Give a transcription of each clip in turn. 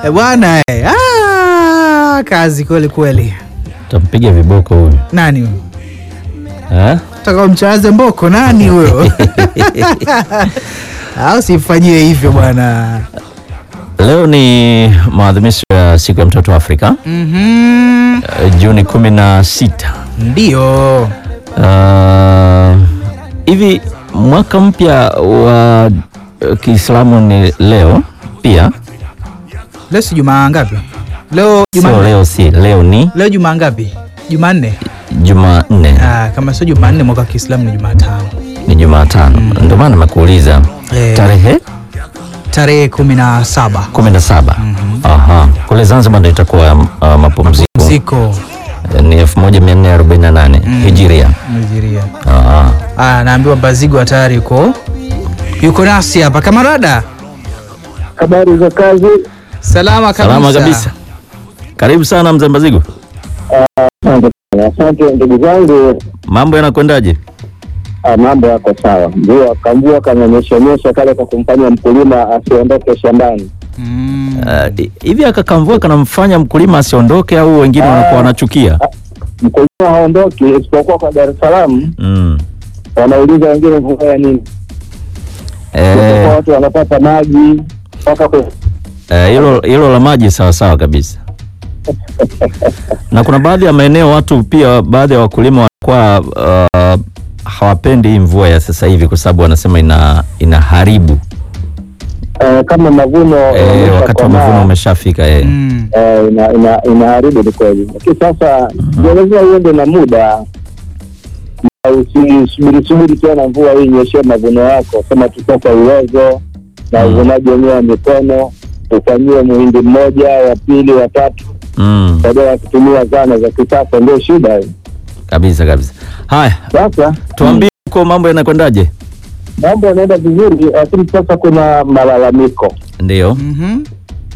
Eh, bwana eh. Ah, kazi kweli kweli. Tampiga viboko huyu Nani huyo? eh? Taka mchaze mboko nani huyo? Au sifanyie hivyo bwana. Leo ni maadhimisho ya siku ya mtoto wa Afrika Mhm. eh, Juni kumi na sita. Ndio. Ah, hivi mwaka mpya wa eh, Kiislamu ni leo pia, Leo si Jumaa ngapi? Leo sio Jumanne. leo, si leo, ni Leo Jumaa ngapi? Jumanne. Jumanne, Ah, kama sio Jumanne mwaka wa Kiislamu ni Jumatano. ni Jumatano. Ndio maana nimekuuliza Eh. tarehe Tarehe kumi na saba. kumi na saba. Aha, kule Zanzibar ndio itakuwa uh, mapumziko Ziko ni 1448 hijiria. Nigeria. Aha. Ah, naambiwa Bazigo tayari yuko yuko nasi hapa kamarada. Habari za kazi? Salama kabisa. Salama kabisa. Karibu sana mzee Mbazigo, Asante sana. Asante ndugu zangu. mambo yanakwendaje? Ah, mambo yako sawa. Mvua kamvua kananyeshanyesha kale kwa kumfanya mkulima asiondoke shambani. Mm. Uh, hivi akakamvua kanamfanya mkulima asiondoke au wengine Ah. wanakuwa wanachukia? Mkulima haondoki isipokuwa kwa Dar es Salaam, Mm. wanauliza wengine mvua ya nini? Isipokuwa Eh, watu wanapata maji mpaka kwe- eh, hilo hilo la maji sawa sawa kabisa. Na kuna baadhi ya maeneo watu pia, baadhi ya wakulima wanakuwa uh, hawapendi hii mvua ya sasa hivi kwa sababu wanasema ina inaharibu eh, kama mavuno eh, yameshakomaa, wakati wa mavuno umeshafika eh. Mm. eh, ina, ina, inaharibu ni kweli, lakini sasa ndio lazima uende na muda na usisubiri subiri tena mvua hii inyeshee mavuno yako, sema tu sasa uwezo na Mm. uvunaji wenyewe wa mikono ufanyiwe muhindi mmoja wa pili wa tatu Mm, badala ya kutumia zana za kisasa, ndio shida hii. kabisa kabisa. Haya, Sasa tuambie huko mambo yanakwendaje? mambo yanaenda vizuri, lakini sasa kuna malalamiko Ndio. Mhm.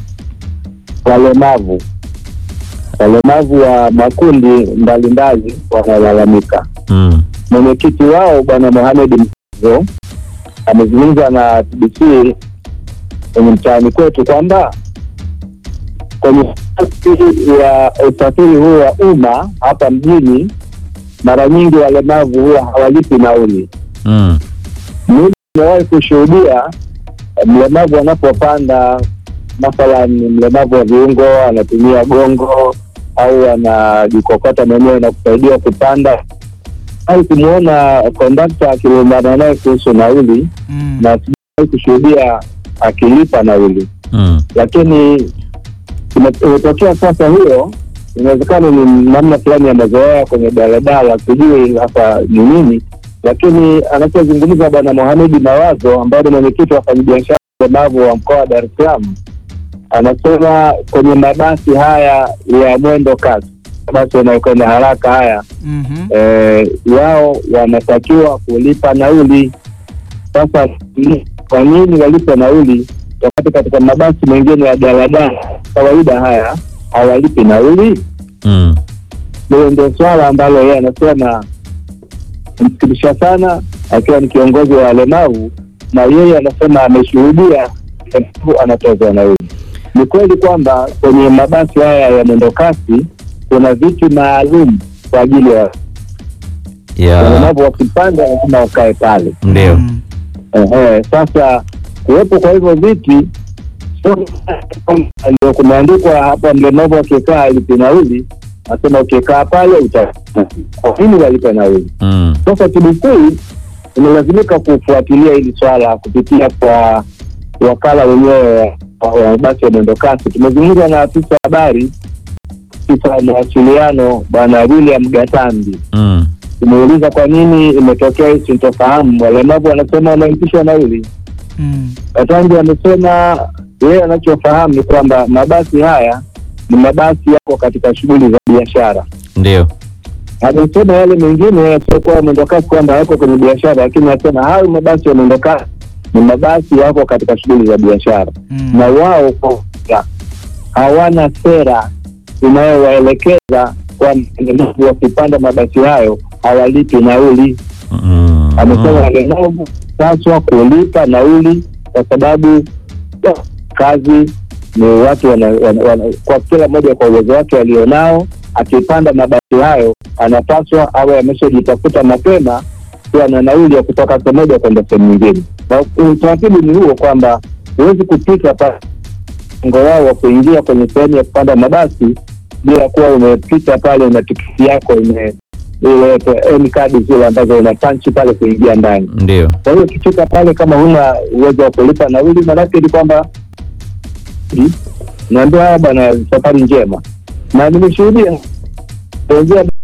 walemavu walemavu wa makundi mbalimbali wanalalamika. Mm. Mwenyekiti wao Bwana Mohamed Mzo amezungumza na TBC kwenye mtaani kwetu kwamba kwenye nafasi ya usafiri huu wa umma hapa mjini, mara nyingi walemavu huwa hawalipi nauli. Mm. Mimi nimewahi kushuhudia eh, mlemavu anapopanda, mathalan mlemavu wa viungo anatumia gongo au anajikokota mwenyewe na kusaidia kupanda, au kumwona kondakta akilumbana naye kuhusu nauli, Mm. na sijawahi kushuhudia akilipa nauli. Mm. Lakini ime- imetokea sasa, hiyo inawezekana ni namna fulani ya mazoea kwenye daladala, sijui hapa ni nini, lakini anachozungumza Bwana Mohamedi Mawazo ambaye ni mwenyekiti wa wafanyabiashara walemavu wa mkoa wa Dar es Salaam, anasema kwenye mabasi haya ya mwendo kasi, mabasi yanayokwenda haraka haya Mhm. eh, wao wanatakiwa kulipa nauli. Sasa ni- kwa nini walipe nauli wakati katika mabasi mengine ya daladala kawaida haya hawalipi nauli? Mm. Hilo ndio swala ambalo yeye anasema msikilisha sana, akiwa ni kiongozi wa walemavu, na yeye anasema ameshuhudia mlemavu anatozwa nauli. Ni kweli kwamba kwenye mabasi haya ya mwendokasi kuna viti maalum kwa ajili ya Ya. walemavu wakipanda lazima wakae pale. Ndio. Mm. Ehe, sasa kuwepo kwa hivyo viti sio ndio kumeandikwa hapa, mlemavu akikaa alipe nauli, nasema ukikaa pale uta kwa nini walipe nauli? Mm. Sasa TBC imelazimika kufuatilia hili swala kupitia kwa wakala wenyewe wa wa mabasi ya mwendokasi. Tumezungumza na afisa habari, afisa wa mawasiliano Bwana William Gatambi Mm. tumeuliza kwa nini imetokea hii sintofahamu. Walemavu wanasema wanaitishwa nauli. Mm. Katambi amesema yeye anachofahamu ni kwamba mabasi haya ni mabasi yako katika shughuli za biashara. Ndio. Amesema yale mengine yasiokuwa mwendokasi kwamba yako kwenye biashara, lakini anasema hayo mabasi ya mwendokasi ni mabasi yako katika shughuli za biashara, Mm. na wao kwa hawana sera inayowaelekeza kwamba walemavu wakipanda mabasi hayo hawalipi nauli. Mm. amesema walemavu paswa kulipa nauli kwa sababu ya kazi ni watu wana, wana, wana, kwa kila mmoja kwa uwezo wake alionao, akipanda mabasi hayo anapaswa awe ameshajitafuta mapema kuwa na nauli ya kutoka sehemu moja kwenda sehemu nyingine, na utaratibu ni huo kwamba huwezi kupita pa mpango wao wa kuingia kwenye sehemu ya kupanda mabasi bila kuwa umepita pale na tikiti yako ime ile ni kadi zile ambazo una panchi pale kuingia ndani. Ndio. Kwa hiyo ukifika pale kama huna uwezo wa kulipa nauli, maanake ni kwamba naambia haya bwana, safari njema, na nimeshuhudia kuanzia